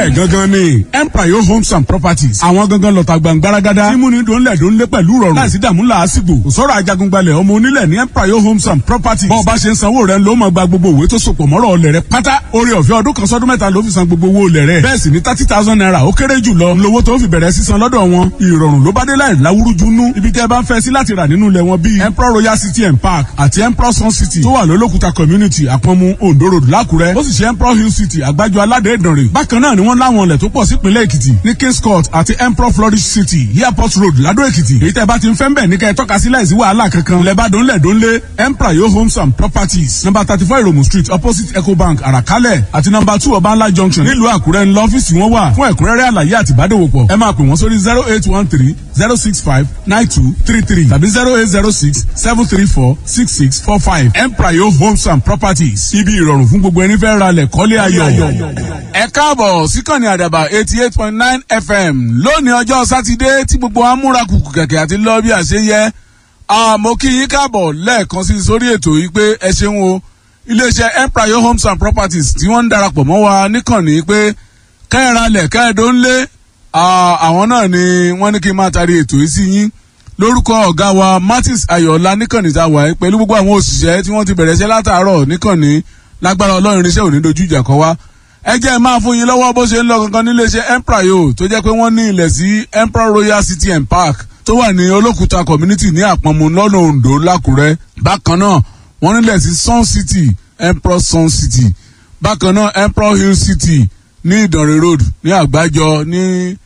bẹ́ẹ̀ gangan ni empire homes and properties àwọn gangan lọ́ta gbàngbáragádá tí múni dòńlẹ̀ dòńlẹ̀ pẹ̀lú rọrùn láìsí dààmú làásìgbò kò sọ̀rọ̀ ajagungbalẹ̀ ọmọ onílẹ̀ ní empire homes and properties bọ́ọ̀ bá ṣe ń sanwó rẹ̀ ló máa gba gbogbo òwe tó sopọ̀ mọ́rọ̀ ọlẹ̀ rẹ̀ pátá orí ọ̀fẹ́ ọdún kan sọ́dún mẹ́ta ló fi san gbogbo owó olẹ̀ rẹ̀ bẹ́ẹ̀ sì ni thirty thousand naira ó kéré jù lọ lówó tó fi bẹ̀rẹ̀ sísan lọ́dọ̀ wọn ìrọ̀rùn ló bá dé láì láwúrúju nú ibi tẹ́ ẹ bá ń fẹ́ sí láti rà nínú ilẹ̀ wọn bíi emperor royal city and park àti emperor sun city tó wà lólókùta community àpọ̀nmu ondo road lákùrẹ́ ó sì ṣe emperor hill city àgbájọ aládé ìdànrè bákan náà ni wọ́n láwọn ilẹ̀ tó pọ̀ sípínlẹ̀ èkìtì ní kings court àti emperor flourish city airport road ládó èkìtì èyí tẹ́ bá ti ń fẹ́ ń bẹ̀ ní kẹ́ ẹ tọ́ka sí láìsí wàhálà kankan lẹ́bàdàn lẹ́dọ́nlé emperor yo homes and properties number thirty four iromu street opposite ecobank àràkálẹ̀ àti number two ọbànlá junction nílùú àkúrẹ́ ńlọ ọ́fíìsì wọn wà fún ẹ̀kúnrẹ́rẹ́ àlàyé àti ìbádòwòpọ̀ ẹ máa pè wọ́n sórí zero eight one three zero six five nine two three three tàbí zero eight zero six seven three four six six four five emprayo homes and properties ibi ìrọ̀rùn fún gbogbo ẹni fẹ́ ra lẹ̀ kọ́lé ayọ̀. ẹ káàbọ̀ síkànnì àdàbà eighty eight point nine fm lónìí ọjọ́ sátidé tí gbogbo amúra kùkù kẹ̀kẹ́ àti lọ́ọ́ bí àṣeyẹ àmọ́ kí yín káàbọ̀ lẹ́ẹ̀kan sí sórí ètò yìí pé ẹ ṣeun o iléeṣẹ́ emprayo homes and properties tí wọ́n ń darapọ̀ mọ́ wa níkànnì pé kẹ́ẹ̀ralẹ̀ kẹ́ẹ̀dónlé àwọn náà ni wọ́n ní kí n máa tarí ètò yìí sí yín lórúkọ ọ̀gá wa martins ayọ̀ọ́lá níkànnì tá a wà pẹ̀lú gbogbo àwọn òṣìṣẹ́ tí wọ́n ti bẹ̀rẹ̀ iṣẹ́ látàárọ̀ níkànnì lágbára ọlọ́run irinṣẹ́ òní dojú ìjà kọ wá ẹ jẹ́ máa fún yín lọ́wọ́ bó ṣe ń lọ gangan níléeṣẹ́ emprayo tó jẹ́ pé wọ́n ní ilẹ̀ sí emperor royal city and park tó wà ní olókùúta community ní àpọ̀nmu lọ́nà ondo lákùrẹ́ bákan náà wọ́n nílẹ̀ sí sun city emperor sun city bákan náà emperor hill city ní ìdànrè road ní àgbájọ ní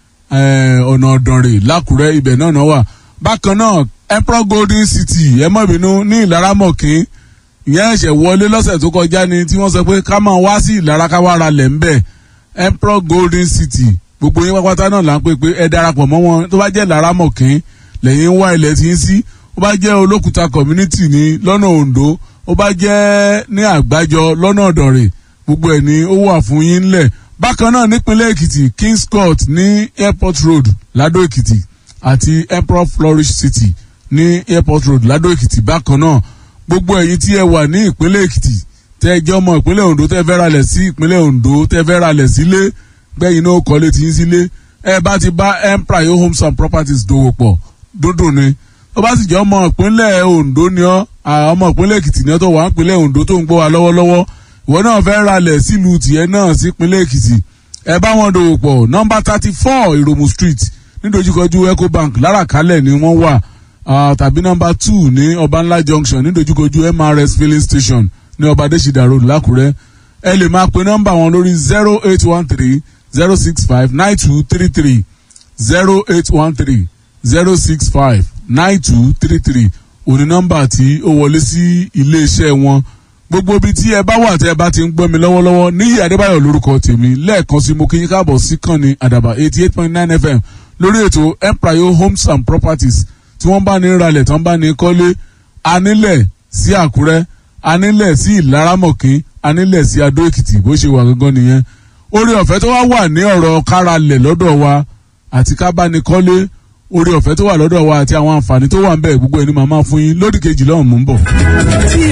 ọ̀nà ọ̀dànrè lákùrẹ́ ibẹ̀ náà náà wà bákan náà emperor golden city ẹ mọ̀ bínú ní ìlaramọ̀kín ìyẹn ẹ̀ṣẹ̀ wọlé lọ́sẹ̀ tó kọjá ni tí wọ́n sọ pé ká máa wá sí ìlara ká wá ra lẹ̀ ń bẹ̀ emperor golden city gbogbo yín pápátá náà là ń pè pé ẹ darapọ̀ mọ́ wọn tó bá jẹ́ ìlaramọ̀kín lẹ́yìn wá ilẹ̀ tí ń sí ó bá jẹ́ olókùúta community ní lọ́nà ondo ó bá jẹ́ ní àgbájọ lọ́nà ọ̀dànrè gbogbo ẹ̀ ní ó wà fún yín ńlẹ̀ bákan náà nípínlẹ̀ èkìtì kings court ní airport road ládó èkìtì àti emperor flourish city ní airport road ládó èkìtì bákan náà gbogbo ẹ̀yin tí ẹ wà ní ìpínlẹ̀ èkìtì tẹ́ ẹ jẹ́ ọmọ ìpínlẹ̀ ondo tẹ́ fẹ́ ralẹ̀ sí ìpínlẹ̀ ondo tẹ́ fẹ́ ralẹ̀ sílé gbẹ̀yìn náà kọ́lé tí ń sílé ẹ bá ti bá empire homes and properties dòwò pọ̀ dúndùn ni ó bá sì jẹ́ ọmọ ìpínlẹ̀ ondo ni ọ́ ọmọ ìpínlẹ̀ èkìtì ni ọ́ tó wà ń ìpínlẹ̀ ondo tó ń gbọ́ wa lọ́wọ́lọ́wọ́ ìwọ náà fẹ́ ralẹ̀ sílùú tìẹ náà sípínlẹ̀ èkìtì ẹ bá wọn dòwò pọ̀ nọmba thirty four ìròmù street nídojúkọjú ecobank láràkálẹ̀ ni wọ́n wà tàbí nọmba two ní ọbànlá junction nídojúkọjú mrs filling station ní ọbadẹ́sídà road lákùrẹ́ ẹ lè máa pe nọmba wọn lórí zero eight one three zero six five nine two three three zero eight one three zero six five nine two three three òní nọmba tí ó wọlé sí iléeṣẹ́ wọn gbogbo ibi tí ẹ bá wà tí ẹ bá ti ń gbọ́ mi lọ́wọ́lọ́wọ́ níyì adébáyọ̀ lórúkọ tèmi lẹ́ẹ̀kan sí mo kí yín káàbọ̀ sí kànnì àdàbà eighty eight point nine fm lórí ètò empire homes and properties tí wọ́n bá ní ralẹ̀ tí wọ́n bá ní kọ́lé anílẹ̀ sí àkúrẹ́ anílẹ̀ sí ìlaramọ̀kín anílẹ̀ sí adó èkìtì bó ṣe wà gangan nìyẹn orí ọ̀fẹ́ tó wá wà ní ọ̀rọ̀ káralẹ̀ lọ́dọ̀ wa àti kábánikọ́lé orí ọ̀fẹ́ tó wà lọ́dọ̀ wa àti àwọn àǹfààní tó wà ń bẹ̀ gbogbo ẹni màmá fún yín lódì kejì lọ́hùn mú ń bọ̀.